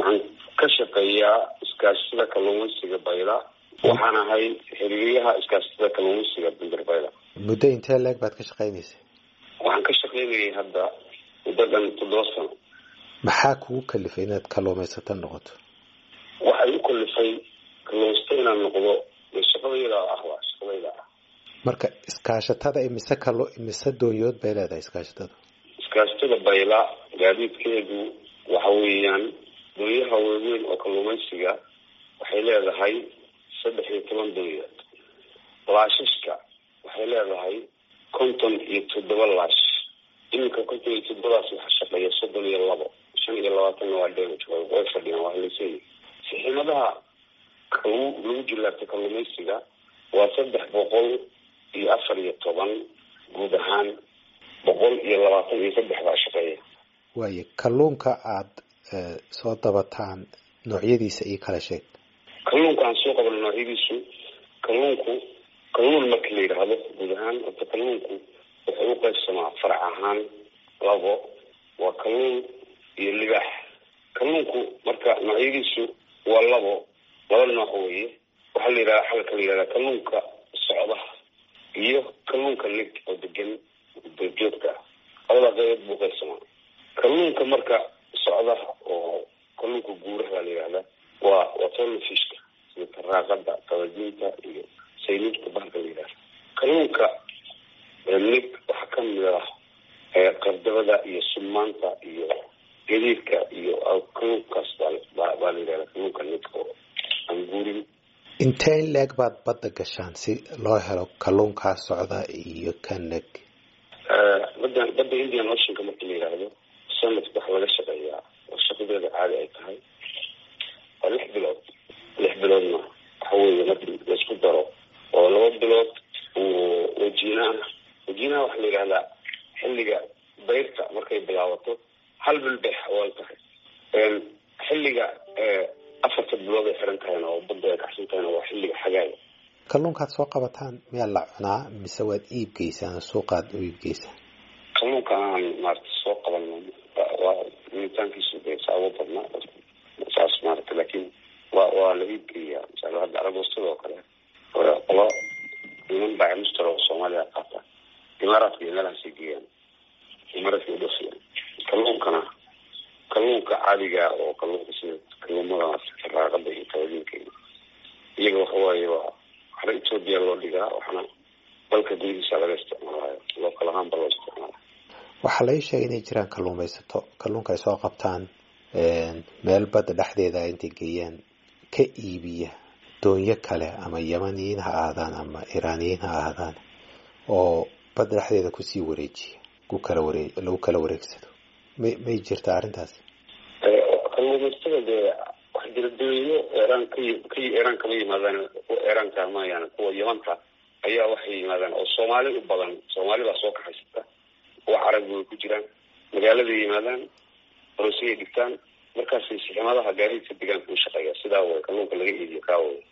waxaan ka shaqeeyaa iskaashatada kalluumaysiga bayla waxaan ahay xiriiriyaha iskaashatada kalluumaysiga bandir bayla muddo intee leeg baad ka shaqeynaysa waxaan ka shaqeynayay hadda muddo dhan toddoba sano maxaa kugu kalifay inaad kalluumaysato noqoto waxay u kalifay kalluumaysato inaan noqdo shaqadayda ah waa shaqadayda ah marka iskaashatada imise kalo imise doonyood bay leedahay iskaashatada iskaashatada bayla gaadiidkeedu waxa weeyaan doonyaha waaweyn oo kalluumaysiga waxay leedahay saddex iyo toban doonyood laashashka waxay leedahay konton iyo toddoba laash iminka konton iyo toddobadaas waxaa shaqeeya soddon iyo labo shan iyo labaatanna waa damage way fadhiyaan waa haleysay siximadaha lagu lagu jilaabta kalluumaysiga waa saddex boqol iyo afar iyo toban guud ahaan boqol iyo labaatan iyo saddex baa shaqeeya waayo kalluunka aada soo dabataan noocyadiisa iyo kala sheeg kalluunka aan soo qabno noocyadiisu kalluunku kalluun marka la yidhaahdo guud ahaan horta kalluunku wuxuu u qaybsamaa farac ahaan labo waa kalluun iyo libaax kalluunku marka noocyadiisu waa labo laba nooc weeye waxaa la yidhahda xalka la yidhahda kalluunka socdaha iyo kalluunka lig oo degan joogta ah labada qaybood buu qaybsamaa kalluunka marka socdaha oo kalluunka guuraha baa la yidhahda waa waa tolnafishka sida taraaqada qabadiinta iyo sayniidka bahalka la yidhahda kalluunka lig waxaa kamid ah qardabada iyo sumaanta iyo gadiidka iyo kalluunkaas baa baa la yidhahda kalluunka lig oo aan guurin intee in leeg baad badda gashaan si loo helo kalluunkaa socda iyo ka neg badda badda indian oceanka marka la yidhaahdo sanadka waxaa laga shaqeeyaa oo shaqadeeda caadi ay tahay waa lix bilood lix biloodna waxa weeye markii laisku daro oo laba bilood wajiinaha wajiinaha waxaa la yidhahdaa xilliga bayrta markay bilaabato hal bil bay xawaal tahay xilliga afarta bilood ay xiran tahayna oo badda ay kacsan tahayna waa xilliga xagaaga kalluunkaad soo qabataan miyaa la cunaa mise waad iib geysaan suuqaad u iib geysaan kalluunka aan maarata soo qabanno waa militaankiisu de saabo badnaa saas maarata laakiin waa waa la iib geeyaa misal hadda aragoostada oo kale qolo niman baa mustr oo soomaaliya qaata imaaraadka iyo meelahaasay geeyaan imaaraadka udhafiyaan kalluunkana kalluunka caadiga oo kalluunka sida kalluumada raaqada iyo kabadiinka iyaga waxawaaye waa waxna etoobiya loo dhigaa waxna dalka gudihiisa laga isticmaalayo lookal ahaanba loo isticmaalayo waxaa lai sheegay inay jiraan kalluumaysato kalluunka ay soo qabtaan meel badda dhexdeeda intay geeyaan ka iibiya doonyo kale ama yamaniyiin ha ahaadaan ama iraaniyiin ha ahaadaan oo badda dhexdeeda kusii wareejiya ku kala waree lagu kala wareegsado may may jirtaa arrintaas kalluumaysatada dee wax jira doonyo eeraan ka ka eeraan kama yimaadaan kuwa eeraanka mayaan kuwa yamanta ayaa waxay yimaadaan oo soomaali u badan soomaali baa soo kaxaysata kuwa carabi way ku jiraan magaaladay yimaadaan horosiyay dhigtaan markaasay siximadaha gaadiidka deegaanka u shaqeeya sidaa way kalluunka laga iibiyo kaa way